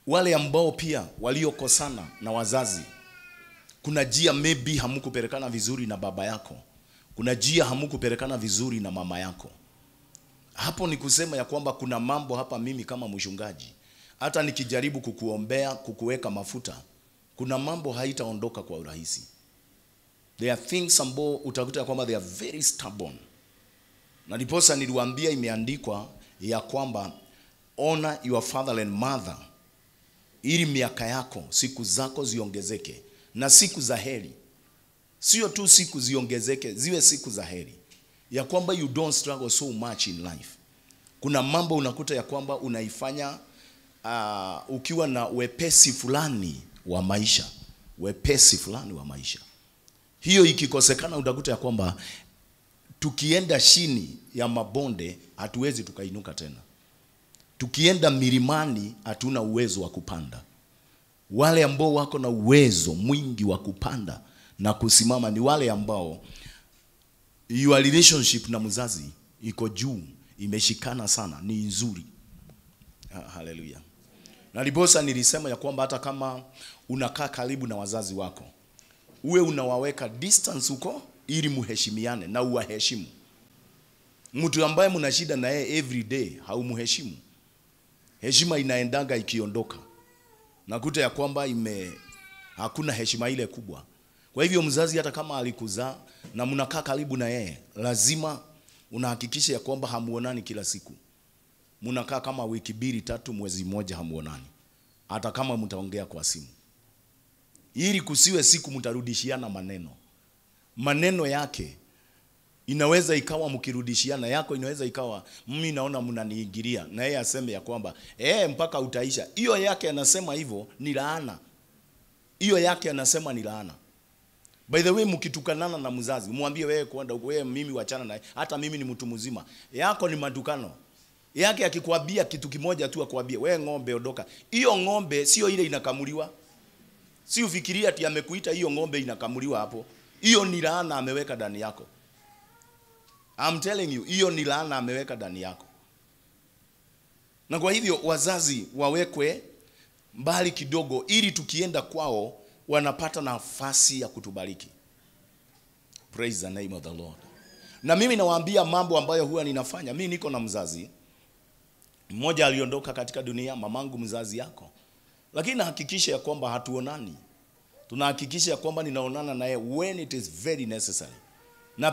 wale ambao pia waliokosana na wazazi kuna jia maybe hamukupelekana vizuri na baba yako kuna jia hamukupelekana vizuri na mama yako hapo ni kusema ya kwamba kuna mambo hapa mimi kama mchungaji hata nikijaribu kukuombea kukuweka mafuta kuna mambo haitaondoka kwa urahisi there are things ambao utakuta ya kwamba they are very stubborn na ndiposa niliwaambia imeandikwa ya kwamba honor your father and mother ili miaka yako siku zako ziongezeke na siku za heri sio tu siku ziongezeke ziwe siku za heri ya kwamba you don't struggle so much in life kuna mambo unakuta ya kwamba unaifanya uh, ukiwa na wepesi fulani wa maisha wepesi fulani wa maisha hiyo ikikosekana utakuta ya kwamba tukienda chini ya mabonde hatuwezi tukainuka tena tukienda milimani hatuna uwezo wa kupanda wale ambao wako na uwezo mwingi wa kupanda na kusimama ni wale ambao your relationship na mzazi iko juu imeshikana sana ni nzuri Ha- haleluya na libosa nilisema ya kwamba hata kama unakaa karibu na wazazi wako uwe unawaweka distance huko ili muheshimiane na uwaheshimu mtu ambaye mna shida na yeye every day haumheshimu heshima inaendaga ikiondoka nakuta ya kwamba ime hakuna heshima ile kubwa kwa hivyo mzazi hata kama alikuzaa na mnakaa karibu na yeye lazima unahakikisha ya kwamba hamuonani kila siku mnakaa kama wiki mbili tatu mwezi mmoja hamuonani hata kama mtaongea kwa simu ili kusiwe siku mtarudishiana maneno maneno yake inaweza ikawa mkirudishiana yako inaweza ikawa mimi naona mnaniingilia na yeye aseme ya kwamba eh mpaka utaisha hiyo yake anasema hivyo ni laana hiyo yake anasema ni laana by the way mkitukanana na mzazi mwambie wewe kwenda huko wewe mimi wachana naye hata mimi ni mtu mzima yako ni matukano yake akikwambia kitu kimoja tu akwambie wewe ng'ombe ondoka hiyo ng'ombe sio ile inakamuliwa si ufikiria ati amekuita hiyo ng'ombe inakamuliwa hapo hiyo ni laana ameweka ndani yako I'm telling you hiyo ni laana ameweka ndani yako na kwa hivyo wazazi wawekwe mbali kidogo ili tukienda kwao wanapata nafasi ya kutubariki praise the name of the lord na mimi nawaambia mambo ambayo huwa ninafanya mimi niko na mzazi mmoja aliondoka katika dunia mamangu mzazi yako lakini nahakikisha ya kwamba hatuonani tunahakikisha ya kwamba ninaonana naye when it is very necessary